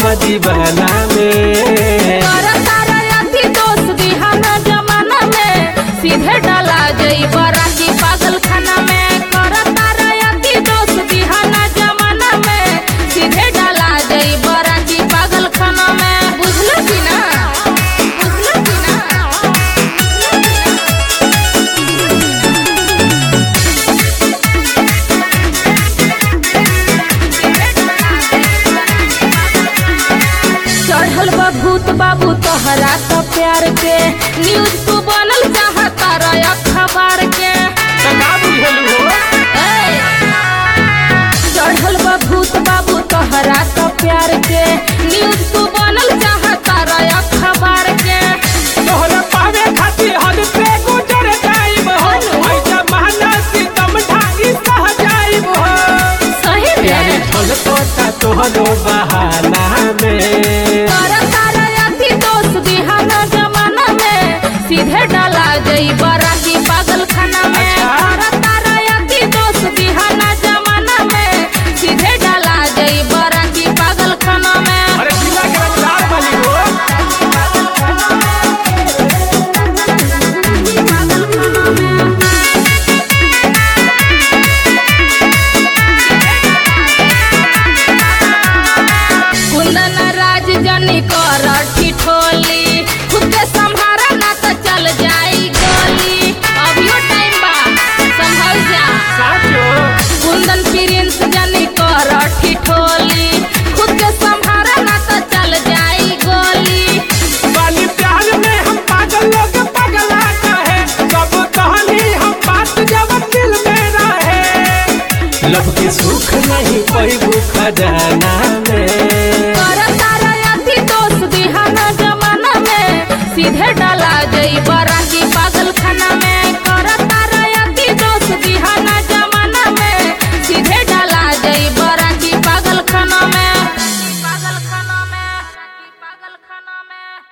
दीवाना में तारा तारा अति दोस्त दिहाना जमाना में सीधे डाला जई बराती पागल खाना में कर तारा अति दोस्त दिहाना जमाना में सीधे डाला जई बराती पागल खाना में बुझल की ना बुझल की ना चढ़ल बा भूत बाबू तोहरा तो प्यार के न्यूज तू बनल चाहता रह अखबार के तो का बुझलू हो ए! चढ़ल बा भूत बाबू तोहरा तो प्यार के न्यूज तू बनल चाहता रह अखबार के तोहरा पावे खातिर हद पे गुजर जाइब हो ऐसा महना सितम ढाई सह जाइब हो सही प्यारे में ढोल तोता तोहरो बहाना में तारा तारा अति दोस्त दिहाना जमाना में सीधे डाला गई बराती पागल खाना में अच्छा। तारा तारा अति दोस्त दिहाना जमाना में सीधे डाला गई बराती पागल खाना में अरे जिला के रंगदार वाली हो कुंदन राज जनी कर ठिठोली खुद के संभारा ना तो चल जाई गली अभियो टाइम बा संभल जा साचो कुंदन प्रिंस जनी कर ठिठोली खुद के संभारा ना तो चल जाई गली वाली प्यार में हम पागल लोग पगला कहे सब कहानी हम बात जब दिल में रहे लब के सुख नहीं पैबू खजाना में कर तारा अति दोस्त दिहाना जमाना में सीधे डाल